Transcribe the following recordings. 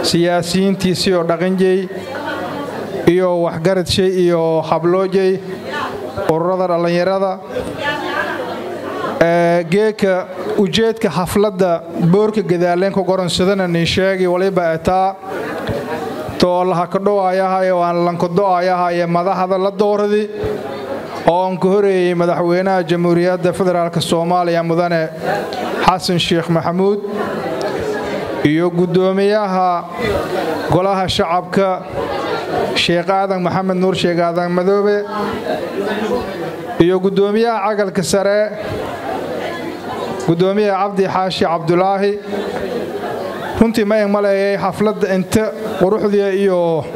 siyaasiyiintiisii oo dhaqanjey iyo waxgaradshay iyo habloojey ururada dhallinyarada geeka ujeedka xafladda boorka gadaaleenka goronsadana nin sheegi waliba etaa too lahakadhowayahaye waan lankado'ayahaye madaxda la dooradi oo aan ka horeeyey madaxweynaha jamhuuriyadda federaalk soomaaliya mudane xasan sheekh maxamuud iyo guddoomiyaha golaha shacabka sheekh aadan maxamed nuur sheekh aadan madoobe iyo guddoomiyaha cagalka sare guddoomiyaha cabdi xaashi cabdulaahi runtii ma eg maleeyay xafladda inta quruxdii iyo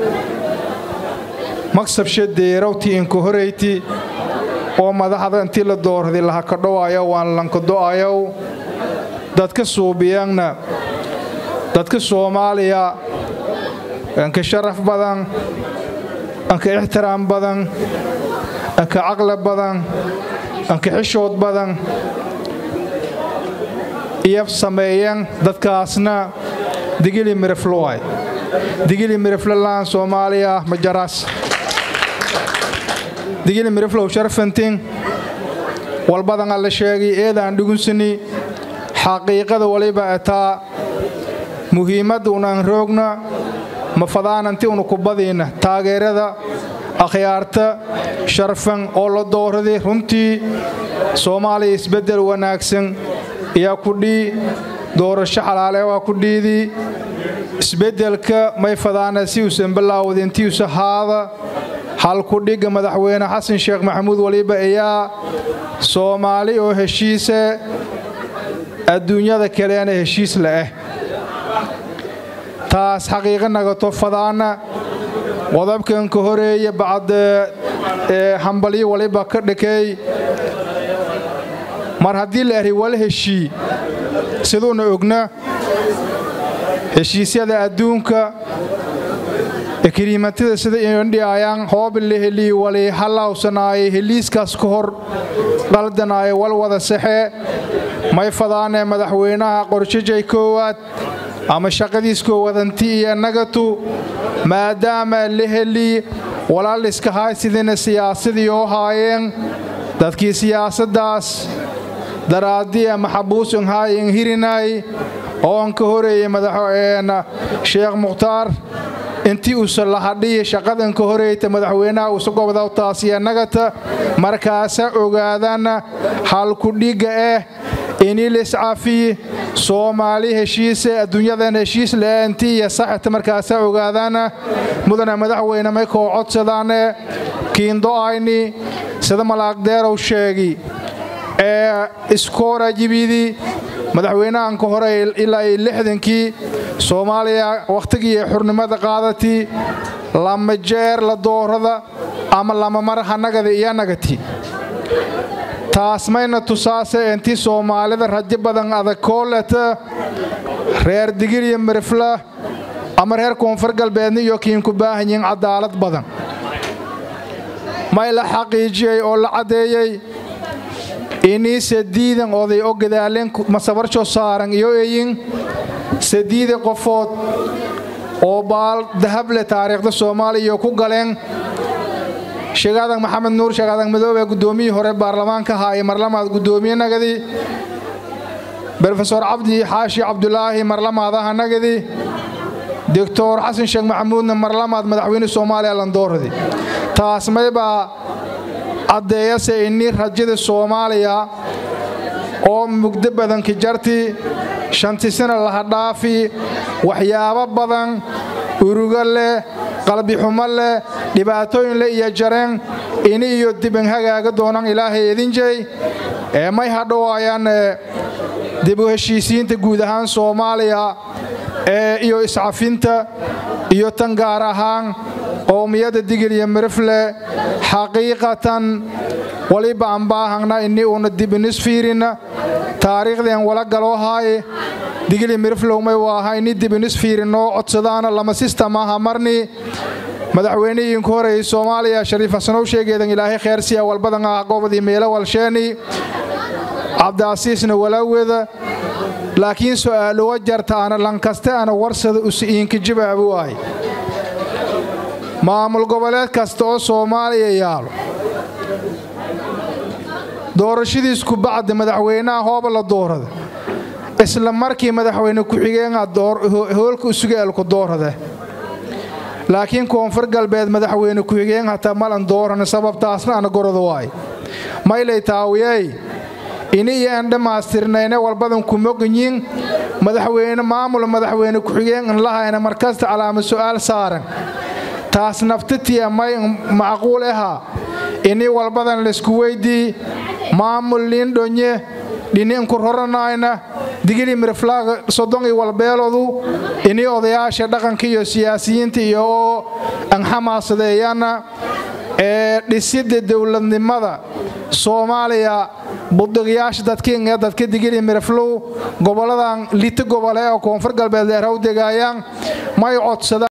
magsabsha deerawtii inka horeyti oo madaxda intii la doorday lahakadhowayo waan lankado'ayow dadka suubiyanna dadka soomaaliya anka sharaf badan anka ixtiraam badan anka caqli badan anka xishood badan iyo sameeyeen dadkaasna digili mirifloay digili miriflalaan soomaaliya majaras digili miriflow sharfantin walbadan alla sheegay eedaan dhugunsani xaqiiqada waliba etaa muhiimadda unaan roogna mafadaananti unu kubadiinna taageerada akhyaarta sharfan oo la dooraday runtii soomaaliya isbeddel wanaagsan ayaa kudhii doorasho xalaale waa ku dhiidii isbeddelka may fadaana si uusan bilaawdin tiusa haada halkudhigga madaxweyne xasan sheekh maxamuud waliba ayaa soomaali oo heshiise adduunyada kaleena heshiis la'ah taas xaqiiqa nagato fadaana qodobkan ka horeeya bacda hambalyo waliba ka dhakeey mar haddii la ahay wala heshii siduuna ogna heshiisyada adduunka ekriimatada sida indhiayaan hoobil helii wali hallawsanaaye heliiskaas ka hor qaldanaaye wal wada saxee may fadaanee madaxweynaha qorshajay koowaad ama shaqadiis koowadanti iyo nagatu maadaama la helii walaaliska haysidina siyaasadii oo haayeen dadkii siyaasaddaas daraadiya maxabuusun haayin hirinay oon ka horeeyey madaxweyne sheekh mukhtaar intii uusa lahadhiyi shaqadan ka horeyta madaxweynaha uusa gobdaw taasiya nagata markaasa ogaadana halkudhigga ah iniliscafi soomaali heshiise adduunyadan heshiis la'aanti iyo saxita markaasa ogaadana mudana madaxweyne may koo codsadaane kiindo'ayni sida malaagdeerow sheegi ee iskoorajibidii madaxweynahan ka hore ilaa iyo lixdankii soomaaliya wakhtigii ay xurnimada qaadatii lama jeer la doorada ama lama mar hanagada iyo nagati taas mayna tusaase intii soomaalida rajo badan adag kooleta reer digiriya mirifla ama reer koonfur galbeedna iyo kiinku baahanyihin cadaalad badan may la xaqiijiyey oo la caddeeyey inii sadiidan oday oo gadaaleen masabarsho saaran iyo eyin sadiida qofood oo baal dahable taariikhda soomaaliya ku galeen sheegaadan maxamed nuur sheegaadan madoobe guddoomiyii hore baarlamaanka haaye marlamaad guddoomiye nagadi brofesor cabdi xaashi cabdulaahi marlamaadaha nagadi doctor xasan sheekh maxamuudna marlamaad madaxweyne soomaaliya landooradi taas maybaa caddeeyase ini rajada soomaaliya oo mugdo badanka jarti shantisana lahadhaafi waxyaabo badan urugo leh qalbixumo leh dhibaatooyin le iyo jareen ini iyo diban hagaaga doonan ilaahay idinjey ee may hadhowaayaan dib u heshiisiinta guud ahaan soomaaliya ee iyo iscafinta iyo tan gaar ahaan qowmiyadda digil iyo mirifle xaqiiqatan waliba aan baahangna ini uuna dib inis fiirinna taariikhdeen wala galoo haaye digili miriflowmay waaha ini dib inis fiirinoo codsadaana lama sistamaha marni madaxweynihiinku horeeyey soomaaliya shariif xasanow sheegeedan ilaahay kheyrsiya walbadan ah gobodii meelo walsheeni cabdiasiisna walaweda laakiin su'aaluwa jarta ana lankaste ana warsada usi'iinka jabaabu waay maamul goboleed kasta oo soomaaliya yaalo doorashadiisku bacdi madaxweynaha hooba la doorada isla markii madaxweyne ku-xigeenha hoolka usugaalku doorada laakiin koonfur galbeed madaxweyne ku-xigeen hataa malan dooran sababtaasna ana gorada waay maylay taawiyey ini iyo aan dhammaystirnayne walbadan kumoganyin madaxweyne maamul madaxweyne ku-xigeen an lahayna markasta calaama su'aal saaran taas naftatiya may macquul ahaa ini walbadan laysku weydii maamul liindhonye dhiniinku roranayna digili miriflaaga soddon iyo walbeeloodu ini odayaasha dhaqanka iyo siyaasiyiinta iyo oo an xamaasadeeyana ee dhisidda dowladnimada soomaaliya budiqyaasha dadkiin ee dadka digili miriflow goboladan lita gobole oo koonfur galbeed leerhaw degaayaan may codsada